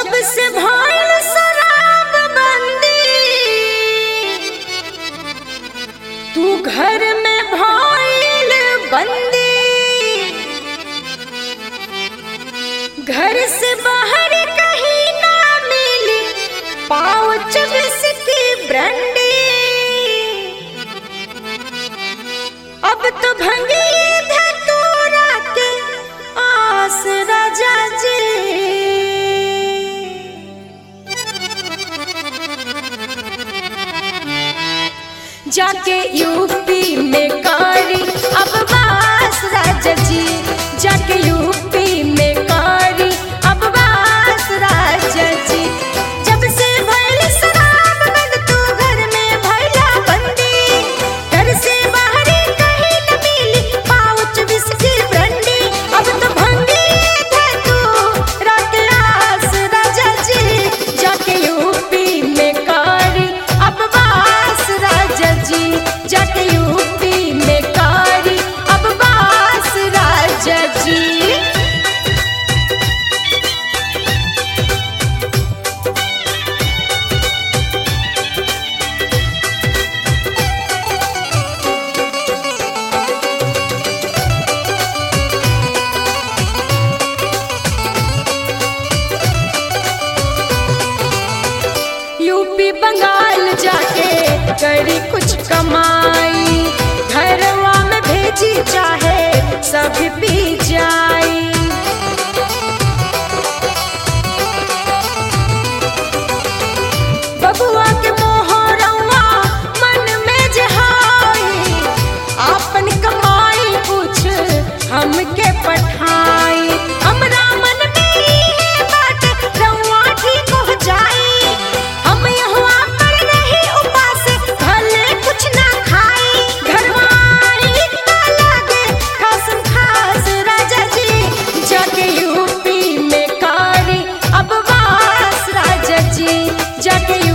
जब से भइल शराब बंदी तू घर में भइल बंदी घर से बाहर कहीं ना मिली पाउच विस्की ब्रांडी अब तो भंगी धतूरा के आस राजा जी जाके यूपी में कारी अब बास राजा जी जाके यूपी में कारी अब बास राजा जी जब से भइल शराब बंद तू घर में भइला बंदी घर से बाहर कहीं न मिली पाउच विस्की ब्रांडी अब तो भंगी था तू रात आस राजा जी जाके यूपी में कारी अब बास राजा जी जाके यूपी में कारी अब बास राजा जी यूपी बंगाल जाके करी कुछ कमाई घरवा में भेजी चाहे सब पी जाई बबुआ के मोहरवा मन में जहाई आपन कमाई कुछ हमके पठाई हमरा मन में इहे बाटे रउआ ठीक हो जाई हम यहुआ पर नहीं उपास भले कुछ ना खाई घरवाई ना लागे खासम खास राजा जी जाके यूपी में कारी अब वास राजा जी जाके